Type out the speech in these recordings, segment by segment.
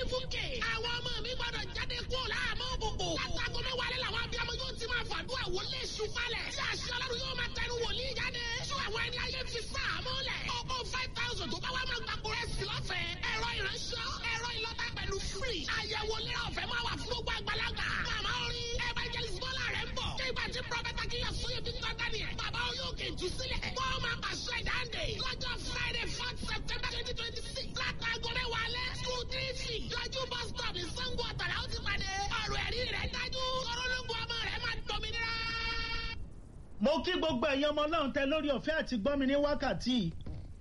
fúnkẹ́. àwọn ọmọ mi gbọ́dọ̀ jáde kúrò láàmú òkùnkùn. látàgọ́ mẹ́wàá lẹ́ làwọn abiyamọ yóò ti máa fàdúrà wọlé ṣùpalẹ̀. tí àṣẹ ọlọ́run yóò máa tẹnu wòlíì jáde. tú àwọn ẹni ayé fi sáàmú lẹ̀. ọkọ̀ five thousand tó bá wà máa gbàgbọ́ rẹ̀ sí lọ́fẹ̀ẹ́. ẹ̀rọ ìránṣẹ́ ẹ̀rọ ìlọ́ta pẹ̀lú free. àyẹ̀wò lera ọ̀fẹ́ máa wà fún gbogbo àgbàlagbà. màmá orin evangelist bọ́lá rẹ̀ ń bọ̀. nígbà tí prọfẹ̀tà kìyà sóye bí tọ́ daniel. bàbá oyókè jù sílẹ̀. wọ́n máa pàṣẹ ìdáǹdè. lọ́jọ́ friday fourth september twenty twenty six. látàgọ́ mẹ́wàá lẹ́. school three feet. lọ́jọ́ bus stop ní sango ọ̀tàlá ó ti pàdé. ọ̀rọ̀ ẹ̀rí rẹ̀ dájú. kọ́rọ́lọ́gbọ̀ ọmọ rẹ̀ máa dọ̀mìnira. mo kí gbogbo ẹ̀yin ọmọ náà tẹ lórí ọ̀fẹ́ àti gbọ́ mi ní wákàtí yìí.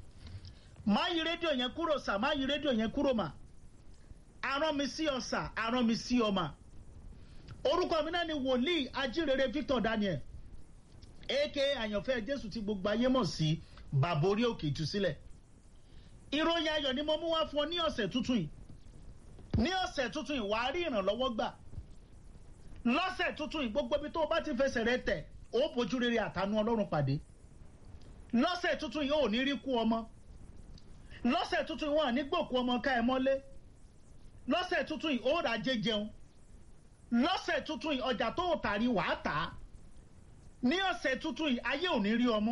má yí rédíò yẹn kúrò sà má yí rédíò yẹn kúrò mà. arán mi sí ọ̀sà arán mi sí ọmà. orúkọ mi náà ni wòlíì ajírere victor daniel aka àyànfẹ́ jésù tí gbogbo ayé mọ̀ sí bàbá orí òkè ìtúsílẹ̀. ìròyìn ayọ̀ ni mo mú wá fún ọ ní ọ̀sẹ̀ tuntun yìí. ní ọ̀sẹ̀ tuntun yìí wàá rí ìrànlọ́wọ́ gbà. lọ́sẹ̀ tuntun yìí gbogbo ibi tó o bá ti fẹsẹ̀ rẹ tẹ̀ ó bójú rere àtànú ọlọ́run pàdé lọ́sẹ̀ tuntun yìí ò ní rí kú ọmọ lọ́sẹ̀ tuntun yìí wọn à ní gbòkú ọmọ ká ẹ mọ́lé lọ́sẹ̀ tuntun yìí ó rà jẹ jẹun lọ́sẹ̀ tuntun yìí ọjà tó tàrí wàá tà á ní ọ̀sẹ̀ tuntun yìí ayé ò ní rí ọmú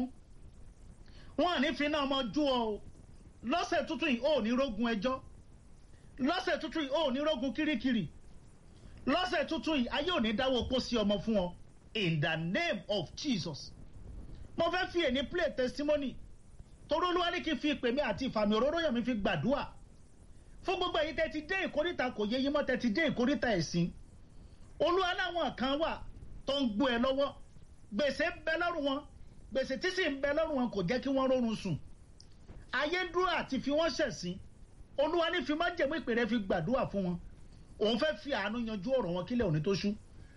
wọn à ní finá ọmọ jú ọ o lọ́sẹ̀ tuntun yìí ó ní rógun ẹjọ́ lọ́sẹ̀ tuntun yìí ó ní rógun kirikiri lọ́sẹ̀ tuntun yìí ayé ò ní dáwọ́ pósí ọmọ fún ọ in the name of jesus mo fẹ́ fi èní play testimony torí olúwa ní kí n fi ìpè mi àti ìfàmì òróró yàn mi fi gbàdúrà fún gbogbo èyí tẹ́ ti dé ìkórìtà kò yé yín mọ́ tẹ́ ti dé ìkórìtà ẹ̀sìn olúwa láwọn kan wà tó ń gbó ẹ lọ́wọ́ gbèsè ń bẹ lọ́rùn wọn gbèsè tí sì ń bẹ lọ́rùn wọn kò jẹ́ kí wọ́n rọrùn sùn ayé dúró àti fi wọ́n ṣẹ̀sìn olúwa ní fi má jẹ̀mú ìpè rẹ fi gbàdúrà fún wọn òun fẹ́ fi àánú yanjú ọ̀rọ̀ wọn kílẹ̀ òní tó ṣú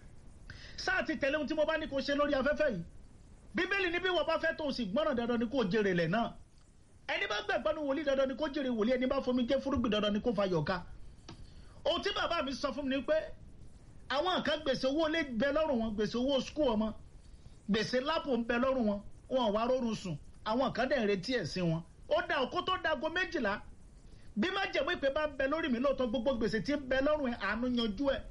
sáà ti tẹ̀lé ohun tí mo bá ní kó ṣe lórí afẹ́fẹ́ yìí bíbélì ní bí wọ́n bá fẹ́ tó o sì gbọ́ràn dandan ni kó jèrè lẹ̀ náà ẹni bá gbẹ̀gbọ́n ní wòlíì dandan ni kó jèrè wòlíì ẹni bá fomi jẹ́ fúrúgbìn dandan ni kó fa yọ̀ká ohun tí bàbá mi sọ fún mi ni pé àwọn kan gbèsè owó lé bẹ lọ́rùn wọn gbèsè owó skul ọmọ gbèsè lápò ń bẹ lọ́rùn wọn wọn wá rọrùn sùn àwọn kan dẹ̀ ń retí ẹ̀sìn wọn ó da òkú tó dago méjìlá bí má jẹ̀mú ìpè bá ń bẹ lórí mi lóòótọ́ gbogbo gbèsè tí ń bẹ lọ́rùn ẹ̀ àánú yanjú ẹ̀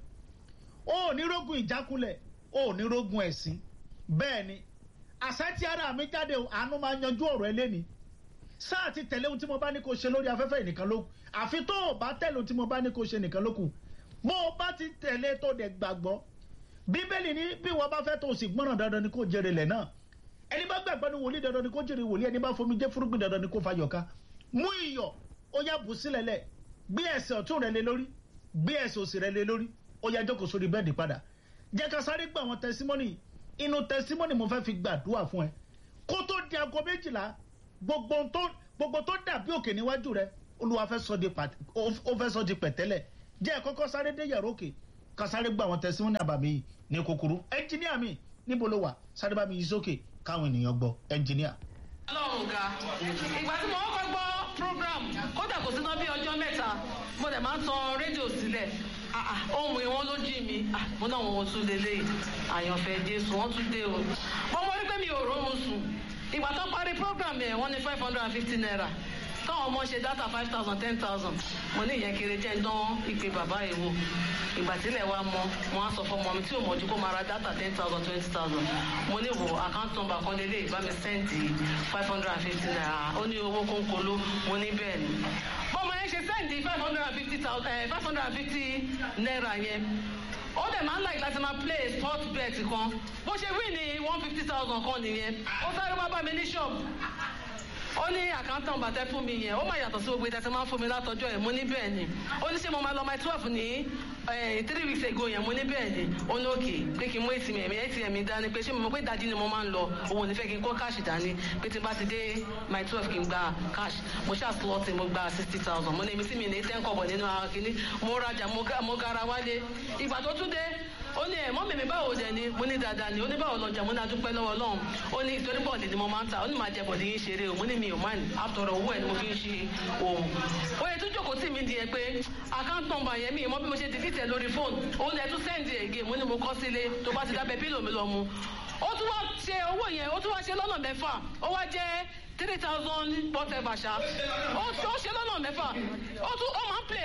ó ní rógun ìjákulẹ̀ ó ní rógun ẹ̀sìn bẹ́ẹ̀ ni àṣẹ tí ara mi jáde àánú máa yanjú ọ̀rọ̀ ẹlẹ́ni sáà ti tẹ̀lé ohun tí mo bá ní kó ṣe lórí afẹ́fẹ́ nìkan ló kù àfi tó o bá tẹ̀lé ohun tí mo bá ní kó ṣe nìkan ló kù bó o bá ti tẹ̀lé tó dẹ̀ gbàgbọ́ bíbélì ní bí wọ́n bá fẹ́ tó o sì gbọ́ràn dandan ni kó jèrè lẹ̀ náà ẹni bá gbàgbọ́ ní wòlíì dandan ni kó jèrè wòlíì ẹni bá fomi jẹ́ fúrúgbìn dandan ni kó fa yọ̀ká mú iyọ̀ ó yá bù sílẹ̀ lẹ̀ gbé ẹsẹ̀ ọ̀tún rẹ lé lórí gbé ẹsẹ̀ òsì rẹ lé lórí ó yá jókòó sórí bẹ́ẹ̀dì padà jẹ́ ká sáré gbọ́ àwọn tẹsímọ́nì inú tẹsímọ́nì mo fẹ́ fi gbàdúrà fún ẹ kó tó di aago méjìlá gbogbo tó gbogbo tó dàbí òkè níwájú rẹ olúwa fẹ́ sọ di pàt ó fẹ́ sọ di pẹ̀tẹ́lẹ̀ jẹ́ kọ́kọ́ sáré dé yàrá òkè ká sáré gbọ́ àwọn tẹsímọ́nì àbàmì yìí ní kúkúrú ẹnjìníà mi níbo ló wà sáré bá mi yí sókè káwọn ènìyàn gbọ́ ẹnjìníà. ọlọ́run ga ìgbà tí mo kọ́kọ́ gbọ́ program kódà kò sí náà bí ọjọ́ mẹ́ta mo dẹ̀ máa ń tan rédíò sílẹ̀ ohun ìwọ́n ló jí mi mo náà wọn tún lélẹ̀ àyànfẹ́ jésù wọ́n tún dé o mo mọ wípé mi ò rọrùn sùn ìgbà tó parí program yẹn wọ́n ní five hundred and fifty naira táwọn ọmọ ṣe data five thousand ten thousand mo ní ìyẹn kéré jẹ́ ń dán ìpè bàbá yìí wò ìgbà tílẹ̀ wa mọ wọn á sọ fún ọmọ mi tí ò mọ̀jú kó máa ra data ten thousand twenty thousand mo ní wo account number kan lélẹ̀ bá mi sẹ́ǹdì five hundred and fifty naira ó ní owó kónkóló mo ní bẹ́ẹ̀ ni bọ́mọ yẹn ṣe sẹ́ǹdì five hundred and fifty thousand five hundred and fifty naira yẹn ó dẹ̀ máa ń láì láti máa play sport bet kan bó ṣe wí ní one fifty thousand kan nìyẹn ó sáré wá bá mi ní ṣọ́ọ̀bù ó ní àkántàn bàtẹ fún mi yẹn ó máa yàtọ̀ sí gbogbo ìtẹ́tẹ́ máa ń fún mi látọjọ́ yẹn mo ní bẹ́ẹ̀ ni ó ní ṣé mo máa lọ my twelve ní three weeks ago yẹn mo ní bẹ́ẹ̀ ni ó ní òkè pé kí n mú atm mi atm mi dání pé ṣé mo mọ̀ pé ìdajì ni mo máa ń lọ òun ò ní fẹ́ kí n kó káàṣì dání pé tí n bá ti dé my twelve kí n gba cash mo ṣáà slọ́ọ̀tì mo gba sixty thousand mo ní èmi tí mi ní ten kọ̀bọ̀ nínú ara kínní mo rajà mo gara wálé ìgbà tó tún dé ó ní ẹ̀ mọ́mí mi báwo dẹ̀ ni mo ní dáadáa ni ó ní báwo lọ́jà mo ní adúpẹ́ lọ́wọ́ ọlọ́run ó ní ìtorí bọ́ọ̀lì ni mo máa ń ta ó ní máa jẹ bọ̀dì yín ṣeré o mo ní mi ò máa ní àtọ̀rọ̀ owó ẹ̀ ni mo fi ń ṣe òun. ó yẹ tún jókòó tì mí di ẹ pé account number yẹn mi ìmọ̀ bí mo ṣe delete ẹ̀ lórí fóònù òun ẹ̀ tún send ẹ̀ gé mo ní mo kọ́ sílé tó bá ti dábẹ́ pílò mi lọ mu. ó tún wá ṣe owó yẹn ó tún wá ṣe lọ́nà mẹ́fà ó wá jẹ́ three thousand whatever ṣá ó ṣe lọ́nà mẹ́fà ó tún ó máa ń play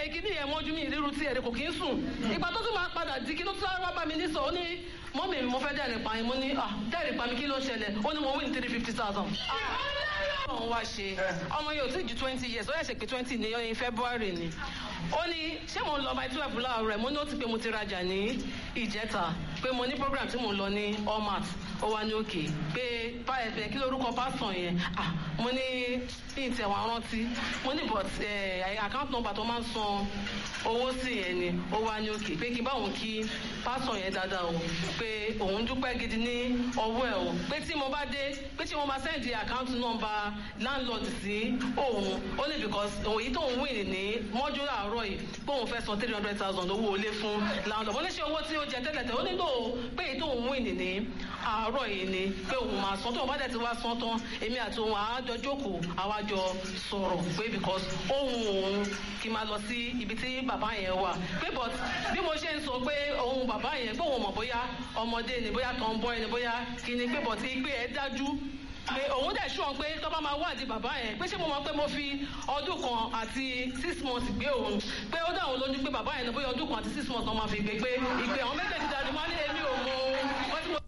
play kíní yẹn mọ́jú mi ìrírú tí ẹ̀rẹ́ kò kí ń sùn ìgbà tó tún máa padà di kí ló tún wá bá mi ní sọ ó ní mọ́mì mo fẹ́ dẹ́rìn pa yín mo ní ah dẹ́rìn pa mi kí ló ṣẹlẹ̀ ó ní mo win three fifty thousand. ọ̀hún wá ṣe ọmọ yóò tí ju twenty years ó yẹ ṣe pé twenty ní ọyìn february ni ó ní ṣé mo ń lọ by twelve láàárọ̀ mo ní ó ti pé mo ti rajà ní ìjẹta pé mo ní program tí mo ń lọ ní allmat ó wá ní òkè pé báyẹ̀fẹ̀ kí lórúkọ pásítọ̀ yẹn ah mo ní ní ìtẹ̀wọ̀n rántí mo ní but account number tó máa ń san owó sí yẹn ni ó wá ní òkè pé kí n bá òun kí pásítọ̀ yẹn dáadáa o pé òun dúpẹ́ gidi ní ọwọ́ ẹ̀ o pé tí mo bá dé pé tí mo máa send account number landlord sí òun ó ní because èyí tó ń win ní mọ́jú àárọ̀ yìí pé òun fẹ́ san three hundred thousand owó ilé fún landlord mo ní ṣe owó tí ó jẹ tẹ́lẹ̀tẹ́ ó ní lò ó pé èyí tó ń win ní àárọ̀ yìí ni pé òun máa san tó òun bá dẹ̀ ti wá san tán èmi àti òun àájọ jókòó àwájọ sọ̀rọ̀ pé because ohun òun kì í máa lọ sí ibi tí bàbá yẹn wà pé but bí mo ṣe ń sọ pé ohun bàbá yẹn pé òun mọ̀ bóyá ọmọdé ni bóyá tó ń bọ́ ẹni bóyá kí ni pé but ìgbé ẹ dájú pé òun dẹ̀ ṣùgbọ́n pé tó bá máa wádìí bàbá yẹn pé ṣé mo mọ̀ pé mo fi ọdún kan àti six months gbé òun pé ó dáhùn lójú pé bàbá yẹn bóyá ọdún kan àti six months náà máa fi gbé pé ìgbé àwọn méjèèjì dájú máa ní èmi ò mọ ohun tí mo.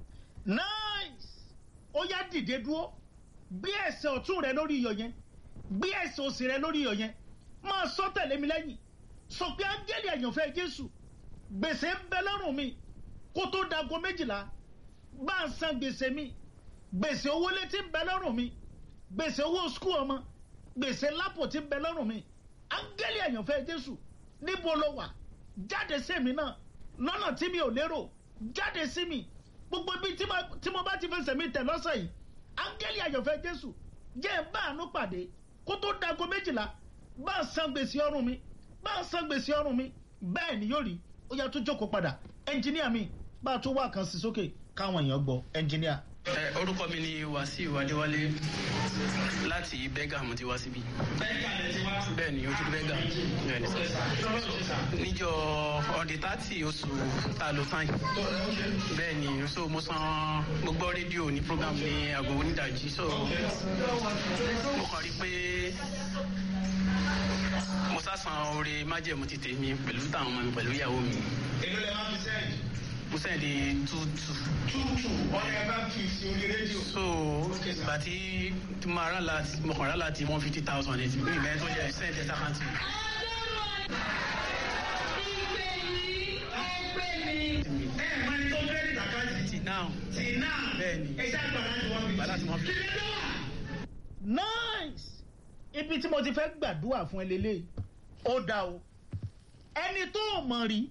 nice ó yá dìde dúró gbé ẹsẹ̀ ọ̀tún rẹ lórí iyọ̀ yẹn gbé ẹsẹ̀ òsì rẹ lórí iyọ̀ yẹn máa sọ tẹ̀lé mi lẹ́yìn sọ pé áńgẹ́lì àyànfẹ́ jésù gbèsè ń bẹ lọ́rùn mi kó tó dago méjìlá bá ń san gbèsè mi gbèsè owó létí ń bẹ lọ́rùn mi gbèsè owó skul ọmọ gbèsè lápò tí ń bẹ lọ́rùn mi áńgẹ́lì àyànfẹ́ jésù níbo ló wà jáde sí mi náà lọ́nà tí mi ò lérò jáde sí mi gbogbo ibi tí mo bá ti fẹsẹ̀ mi tẹ̀ lọ́sẹ̀ yìí áńgẹ́lì àyànfẹ́ jésù jẹ́ ẹ̀ bá àánú pàdé kó tó dago méjìlá bá a san gbèsè ọrùn mi bá a san gbèsè ọrùn mi bẹ́ẹ̀ ni yóò rí ó yà tó jókòó padà ẹnjìníà mi bá a tó wá kan sí sókè káwọn èèyàn gbọ́ ẹnjìníà. ẹ orúkọ mi ni wàsíù adéwálé láti bẹ́gà mo ti wá síbí. bẹ́gà lẹ ti wá. bẹ́ẹ̀ ni ojú bẹ́gà bẹ́ẹ̀ ni níjọ ọ̀dẹ̀ tààtì oṣù ta ló sáyìn bẹ́ẹ̀ ni so mo san mo gbọ́ rédíò ní program ní aago onídàájí so mo kàn rí pé mo sásàn oore májẹ̀mú ti tèmi pẹ̀lú táwọn ọmọ mi pẹ̀lú ìyàwó mi èló lẹ máa fi sẹ́yìn. mo sẹ́ndì tútù tútù ọ̀nà ẹ̀ bá fi sí orí rédíò. so ìgbà tí tí mo rà láti mo kàn rà láti one fifty thousand eight mi ìbẹ̀rẹ̀ tó jẹ́ sẹ́ndì ẹ̀ta kan tì. ẹ ẹ̀ máa ní tó credit account ti náà ti náà. Bẹ́ẹ̀ni. ẹ ṣáà gbà láti wọ́n fi. gbà láti one fifty. nice ibi tí mo ti fẹ́ gbàdúrà fún ẹ lélẹ́yìí ó dá o ẹni tó o mọ̀ rí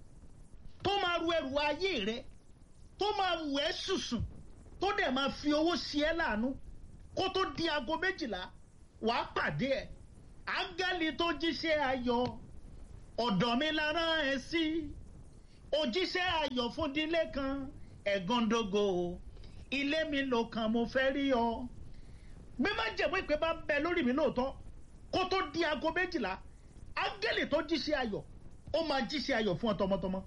tó máa ru ẹrù ayé rẹ tó máa wù ẹ́ sùsùn tó dẹ̀ máa fi owó sí ẹ láàánú kó tó di aago méjìlá wàá pàdé ẹ áńgẹ́lì tó jíṣẹ́ ayọ̀ ọ̀dọ̀ mi la rán ẹ sí òjíṣẹ́ ayọ̀ fún dílé kan ẹ̀gàndógó ilé mi ló kàn mo fẹ́ rí ọ bí má jẹ̀mú ìpè bá ń bẹ lórí mi lóòótọ́ kó tó di aago méjìlá áńgẹ́lì tó jíṣẹ́ ayọ̀ ó máa jíṣẹ́ ayọ̀ fún ọ tọmọtọmọ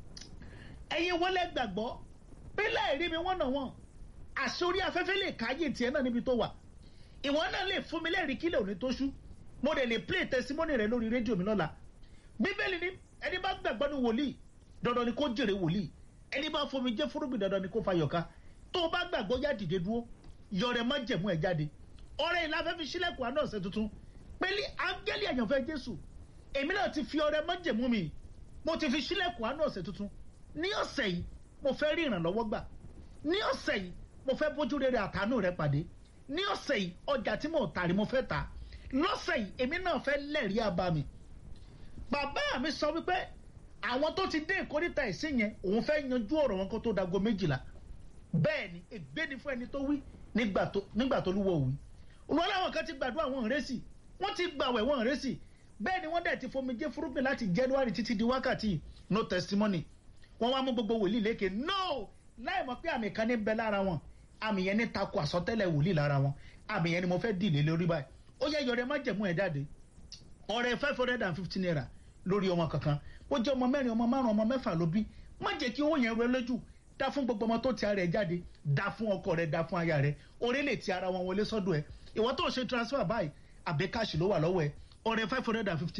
ẹ̀yin wọlé gbàgbọ́ pé láìrí mi wọ́n nà wọ́n àṣorí afẹ́fẹ́ lè káyé tiẹ̀ náà níbi tó wà ìwọ náà lè fún mi lẹ́rìí kílẹ̀ òní tó ṣú mo dẹ̀ lè play testimony rẹ lórí rédíò mi lọ́la bíbélì ni ẹni bá gbàgbọ́ ní wòlíì dandan ni kó jèrè wòlíì ẹni bá fomi jẹ́ fúrúgbìn dandan ni kó fa yọ̀ká tó o bá gbàgbọ́ yá dìde dúró yọrẹ má jẹ̀mú ẹ̀ jáde ọrẹ ìlà afẹ́fẹ́ sílẹ̀kùn àná ọ̀sẹ̀ tuntun pẹ̀lú áńgẹ́lì àyànfẹ́ jésù èmi náà ti fi ọrẹ má jẹ̀mú mi mo ti fi sílẹ̀kùn àná ọ̀sẹ̀ tuntun ní ọ̀sẹ̀ yìí mo fẹ́ rí ìrànlọ́wọ́ gbà ní ọ̀sẹ̀ yìí mo fẹ́ bójú rere àtànú rẹ pàdé ní ọ̀sẹ̀ yìí ọjà tí mo tà rí mo fẹ́ tà lọ́sẹ̀ yìí èmi náà fẹ́ lẹ́rìí àbá mi bàbá mi sọ wípé àwọn tó ti dé ìkórìtà ìsìn yẹn òun fẹ́ yanjú ọ̀rọ̀ wọn kó tó dago méjìlá bẹ́ẹ̀ ni ègbé ni fún ẹni tó wí nígbà tó nígbà tó lúwọ̀ wí olùwà làwọn kan ti gbàdúrà wọn ìrẹsì wọn ti gbàwẹ̀ wọn ìrẹsì bẹ́ẹ̀ ni wọ́n dẹ̀ ti fomi jẹ́ fúrúgbìn láti january títí di wákàtí no testimony wọ́n wá mú gbogbo wòlíì lékè no láì mọ̀ pé àmì kan ní bẹ lára wọn àmì yẹn ní takò àsọtẹ́lẹ̀ wòlíì lára wọn àmì yẹn ni mo fẹ́ dìlé lórí báyìí ó yẹ yọrẹ má jẹ̀mú ẹ̀ jáde ọ̀rẹ́ five hundred and fifty naira lórí ọmọ kankan ó jẹ́ ọmọ mẹ́rin ọmọ márùn ọmọ mẹ́fà ló bí má jẹ́ kí owó yẹn rẹ lójú dá fún gbogbo ọmọ tó ti ara ẹ̀ jáde dá fún ọkọ rẹ dá fún aya rẹ orí lè ti ara wọn wọlé sọ́dọ̀ ẹ̀ ìwọ tó ṣe transfer báyìí àbí káàṣì ló wà lọ́wọ́ ẹ̀ ọ̀rẹ́ five hundred and fifty naira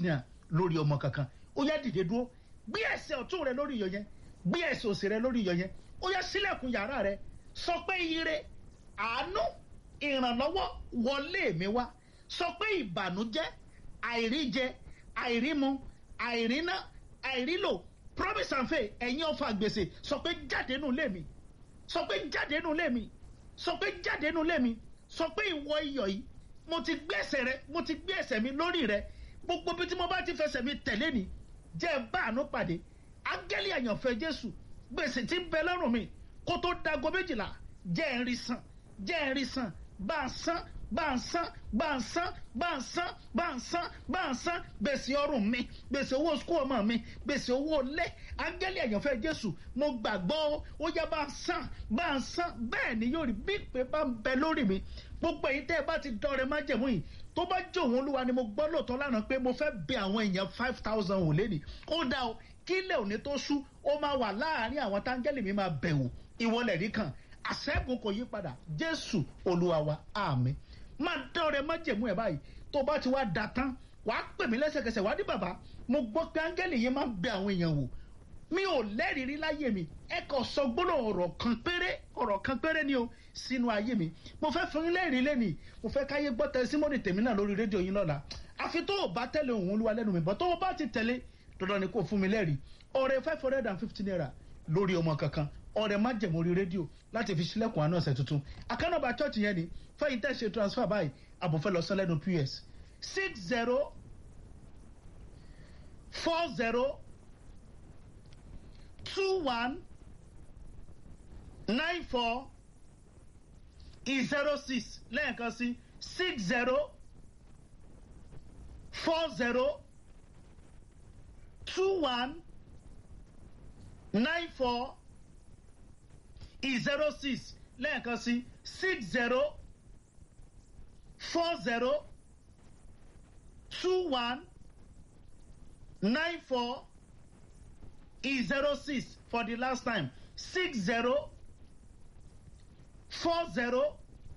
lórí ọmọ kankan ó yá dìde dúró gbé ẹsẹ̀ ọ̀tún rẹ lórí iyọ̀ yẹn gbé ẹsẹ̀ òsì rẹ lórí iyọ̀ yẹn ó yá sílẹ̀kùn yàrá rẹ sọ pé ire àánú ìrànlọ́wọ́ wọlé mi wá sọ pé ìbànújẹ́ àìríjẹ àìrímu àìríná àìrílò promise and faith ẹ̀yin ọ̀fà gbèsè sọ pé jáde nù lé mi sọ pé jáde nù lé mi sọ pé jáde nù lé mi sọ pé ìwọ iyọ̀ yìí mo ti gbé ẹsẹ̀ rẹ mo ti gbé ẹsẹ̀ mi lórí rẹ gbogbo bí tí mo bá ti fẹsẹ̀ mi tẹ̀lé ni jẹ́ bá àánú pàdé áńgẹ́lì àyànfẹ́ jésù gbèsè tí ń bẹ lọ́rùn mi kó tó dago méjìlá jẹ́ ń rí san jẹ́ ń rí san bá ń san bá ń san bá ń san bá ń san bá ń san bá ń san gbèsè ọrùn mi gbèsè owó sukú ọmọ mi gbèsè owó lé áńgẹ́lì àyànfẹ́ jésù mo gbàgbọ́ ó yá bá ń san bá ń san bẹ́ẹ̀ ni yóò rí bí ìpè bá ń bẹ lórí mi gbogbo èyí tẹ́ ẹ bá ti dọ̀rẹ́ májẹ̀mú yìí tó bá jẹ́ òun olúwa ni mo gbọ́ lóòótọ́ lánàá pé mo fẹ́ bẹ àwọn èèyàn five thousand wò lé ní ó dá o kí ilé òní tó sú ó máa wà láàárín àwọn táńgẹ́lì mi máa bẹ̀wò ìwọlẹ̀ rí kan àṣẹ́gun kò yí padà jésù olúwa wa àmì máa dọ̀rẹ́ májẹ̀mú ẹ̀ báyìí tó bá ti wá da tán wàá pè mí lẹ́sẹ̀kẹsẹ̀ wá ní bàbá mo gbọ́ pé áńgẹ́lì yẹn máa ń bẹ àwọn èèyàn wò mi ò lẹ́rìí rí láyé mi ẹ kàn sọ gbọ́dọ̀ ọ̀rọ̀ kan péré ọ̀rọ̀ kan péré ni o sínú ayé mi mo fẹ́ fún yín lẹ́rìí lẹ́nìí mo fẹ́ káyé gbọ́ tẹsímọ́nì tèmi náà lórí rédíò yín lọ́la àfi tó o bá tẹ̀lé òun olúwa lẹ́nu mi bọ́ tó o bá ti tẹ̀lé dandan ni kò fún mi lẹ́rìí ọ̀rẹ́ five hundred and fifty naira lórí ọmọ kankan ọ̀rẹ́ má jẹ̀mú orí rédíò láti fi sílẹ̀kùn àánú ọ̀sẹ̀ tuntun àkànnàbà church yẹn ni fẹ́yìn tẹ̀ ṣe transfer báyìí àbòfẹ́ lọ sọ lẹ́nu ps six zero four zero two one nine four zero six lẹ́ẹ̀kan sí six zero four zero two one nine four zero six lẹ́ẹ̀kan sí six zero four zero two one nine four zero six for the last time six zero four zero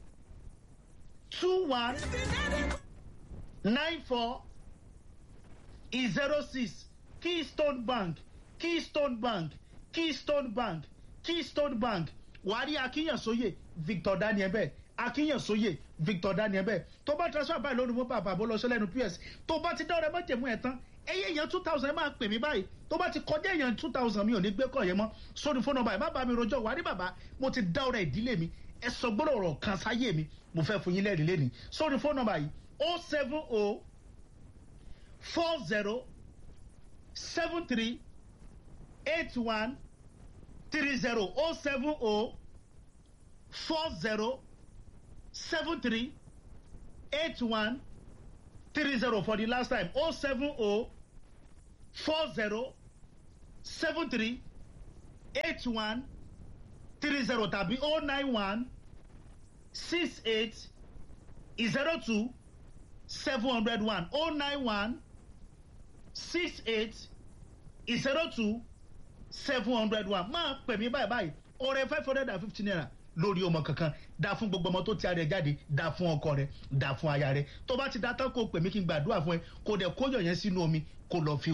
two one nine four zero six keystone bank keystone bank keystone bank keystone bank wàárí akínyànsóye victor daniel bẹ́ẹ̀ akínyànsóye victor daniel bẹ́ẹ̀ tó bá transfer báyìí lónìí mo bá bàbá lọ sí lẹ́nu ps tó bá ti dọ́rẹ́ mọ́jẹ̀mú ẹ̀ tán ẹyẹ èèyàn two thousand ẹ máa pè mí báyìí tó bá ti kọjá èèyàn two thousand mi ò ní gbé kọ̀ yẹn mọ́ sórí fóònù ọba ẹ̀ má bá mi rojọ́ wà ní bàbá mo ti dá ọ̀rẹ́ ìdílé mi ẹ sọ gbọ́dọ̀ ọ̀rọ̀ kan sáyé mi mo fẹ́ fún yín lẹ́rìí lẹ́nìí sórí fóònù ọba yìí o seven o four zero seven three eight one three zero o seven o four zero seven three eight one three zero for the last time o seven o four zero seven three eight one three zero tàbí o nine one six eight zero two seven hundred one o nine one six eight zero two seven hundred one máa pè mí báyìí báyìí ọrẹ five hundred and fifty naira lórí ọmọ kankan dá fún gbogbo ọmọ tó ti ara ẹ jáde dá fún ọkọ rẹ dá fún aya rẹ tó bá ti dá tán kó pè mí kí n gbàdúrà fún ẹ kó dẹ kó yọ yẹn sínú omi kó lọ fi.